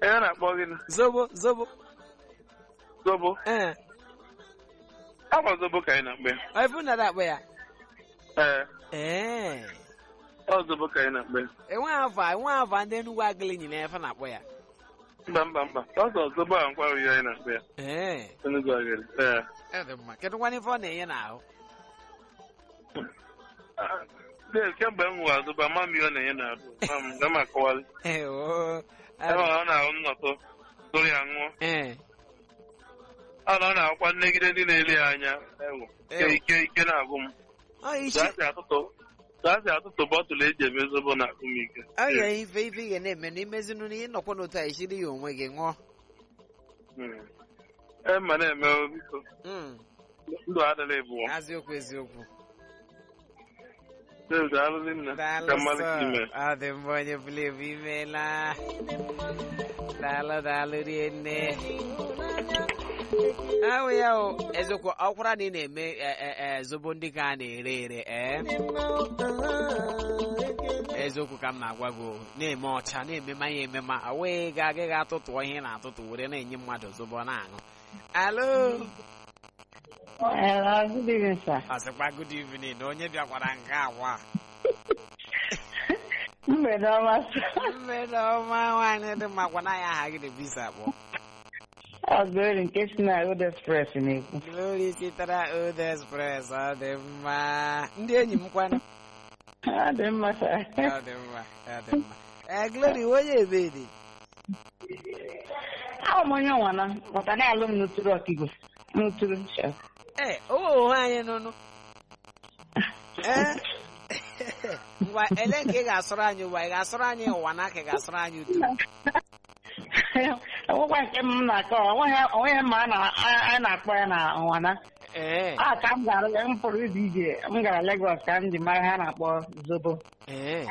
Onye na-akpọ gịnị? zobo zobo Zobo. ee Akwa zobo ka anyị na-akpọ ya. ọ ifu na akpọ ya Ee, ee ọ zobo ka anyị na-akpọ ya. enwe afa enwe afa ndị Enugu agịlị nyina efe na-akpọ ya Mba mba mba. Ọsọ zobo a nkwa ihe anyị na-akpọ ya. ee Enugu agịrị. Ee. ọ dị mma kedu nwanne ife ọ na-enye n'ahụ Ah, Dave, kemgbe m nwere zobo ama m ihe ọ na-enye na-arụ. Ga m akọwalị. ee oo Ebe ọ na-ahụ nnọtụ dụrụ ya ṅụọ. ee Ọ na ọ na-akwa nnegide ndị na-ele ya anya. Ewu. Ike ike ike na-agụ m. ọ isi Gaasị atụtụ. Gaasị atụtụ bọtụlụ eji eme zobo na-agụ m ike. ọ ya ife ife ị ga na-eme na imezinu na ịnọkwa n'otu a isiri ya onwe gị ṅụọ Hmm. E ma na-eme o, biko. Mm, Ndụ adịla ịbụọ. eziokwu eziokwu Dave, daalụ nne. daalụ Ka mmadụ ka sọ ime. ọ dị mma onye bulevu imeela daalụ daalụ rinne ahụ ya o eziokwu ọkwara na ị na-eme e, e, e, zobo ndị ka a na-ere ere ee eziokwu ka m na-agwa gị o, na-eme ọcha na-eme mmanya emema wee ga agaghị atụtụọ ihe ị na-atụtụ were na-enye mmadụ zobo ọ na-aṅụ alo Hello, good evening, sir. ọsịkwa good evening na onye bịakwara nke awa Mgbede ọma, sir. mmerụ ọma nwaanyị dị mma gwana ya aha gị na bisa akpọ Ọ Glory nke si na Old Express na-ekwu. Glory sitere Old Express ọ dị mma ndị enyi m kwanụ Ọ dị mma, sir. ọ dị mma ọ dị mma ee Glory onye ebe dị Ahụ m onye nwana, maka na alụ m n'uturu ọkigwe. N'uturu, sir. ee owe anyị nụnụ ee ngwa ele nke ị ga-asụrụ anyị ụwa ị ga-asụrụ anyị ụwa n'aka ị ga-asụrụ anyị utu Ọgwụgwa nke m na-akọ, onweghị mma a na- a- a na-akpọ ya na nwana. ee A ka m gara m pụrụ izu ije, m gara Lagos ka m ji mara ihe a na-akpọ zobo. ee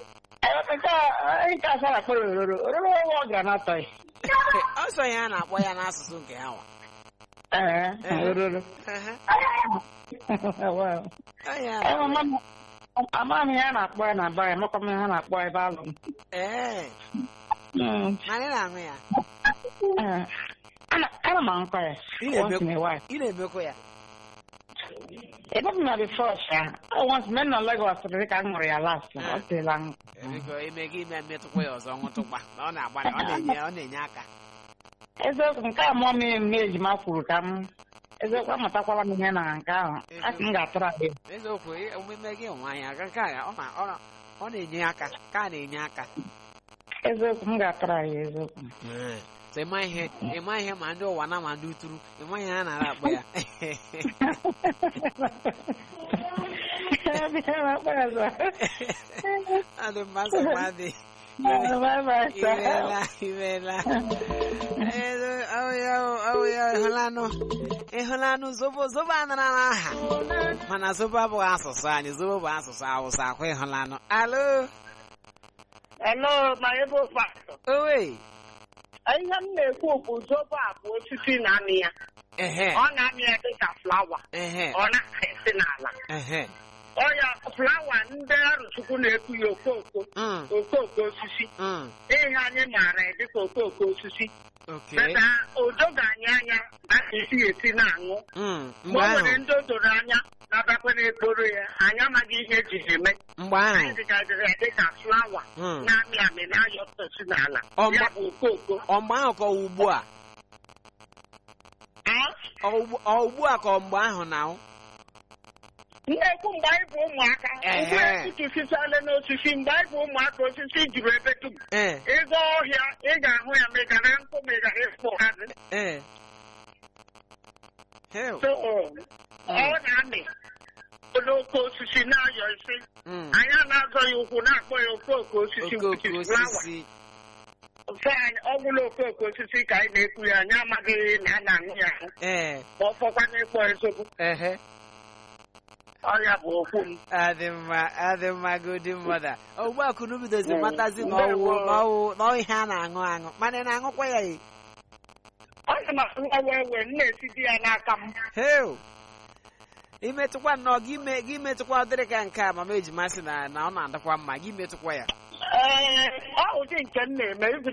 Nke asa na-akpọ ya ororo. Ororo ọgwụ ọ gara n'atọghị. ọsọ ya a na-akpọ ya n'asụsụ nke ha nwa Ee, ororo. Ehe. Wow. Ọ ya Ee, mama m- Ama m ihe a na-akpọ ya na ba ya, amakwa m ihe a na-akpọ ebe alụ m. ee Mm. anyị na-aṅụ ya Eh, Ana ana m ankọ ya. Ị na-eme- Once in a while. ị na-emekwa ya Ebe m na before sha, ọ once men nọ Lagos dị ka m ṅụrụ ya last. Ọ teela m. biko ime gị ime metụkwa ya ọzọ nwụtụkwa na ọ na-agba ọ na-enye ọ na-enye aka Eziokwu nke a mụọ m eme ejima kwuru ka m eziokwu amụtakwala m ihe na nke ahụ. A sị m ga-atụrụ ahụ egwu. eziokwu ị- omume gị nwa anyị aga nke a ọ na ọ na- ọ na-enye aka ka a na-enye aka Eziokwu m ga-atụrụ ahụ egwu, eziokwu. so ịma ihe ịma ihe ma ndị ụwa na ma ndị uturu ịma ihe a nara akpọ ya Bịa ma kpọọ ya ọzọ. ọ dị mma nsogbu adị Bye bye, sir. imeela imeela Elu- ọ ya o, ọ ya o, ịhụlanụ ịhụlanụ zobo zobo anara n'aha mana zobo abụghị asụsụ anyị zobo bụ asụsụ awụsa akwa ịhụlanụ alo Hello, my able pastor. owe Ihe m na-ekwu bụ zobo a bụ osisi na-amị ya. ehe Ọ na-amị ya dịka flawa. ehe Ọ na-esi n'ala. ehe Ọ ya flawa ndị arụchukwu na-ekwu ya okooko. mm Okooko osisi. mm Ihe anyị maara ya dịka okooko osisi. okay Beta o doghị anyị anya na esi esi na-aṅụ. mm Ma mgbe o ahụ nwere ndị o doro anya na-abịakwa n'ekporo ya. Anyị amaghị ihe eji ya eme. mgbe Anyị ahụ dịgaziri ya dịka flawa mm na-amị amị na-ayọpụtasị n'ala. Ọ ma- Ya bụ okooko. ọ mgbe ahụ ka ọ ugbu a Ah? ọ ugbu ọ ugbu a ka ọ mgbe ahụ na ọ? na-ekwu mgbe anyị bụ ụmụaka Ehe. mgbe etutụsichala n'osisi mgbe anyị bụ ụmụaka osisi juru ebe dum ee ịga ọhịa ị ga-ahụ ya ma ị gara nkụ ma ị gara ịkpụ hazi ee hell so ọ na-amị n'oke osisi na-ayọ isi mm anyị a na-azọ ya ụkwụ na-akpọ ya okooko osisi okooko which is flower. osisi Nke anyị ọ bụla okooko osisi ka anyị na-ekwu ya anyị amaghị na a na-aṅụ ya ahụ ee ma ọ fọkwa n'ịkpọ ezogbo ehe ọrịa bụ okwu m adị mma adị mma godi mmadụ ugbu a kunu bidozi matazi na ọwụ na ọwụ na ọ ihe a na-aṅụ aṅụ mana ị na-aṅụkwa ya e ọ dị ma nwa ewe m na-esi di ya n'aka m heo imetụkwa nnọọ gị me- gị metụkwa ụdịrị ka nke a mama ejima sị na na ọ na-adịkwa mma gị metụkwa ya ee ọ ụdị nke m na-eme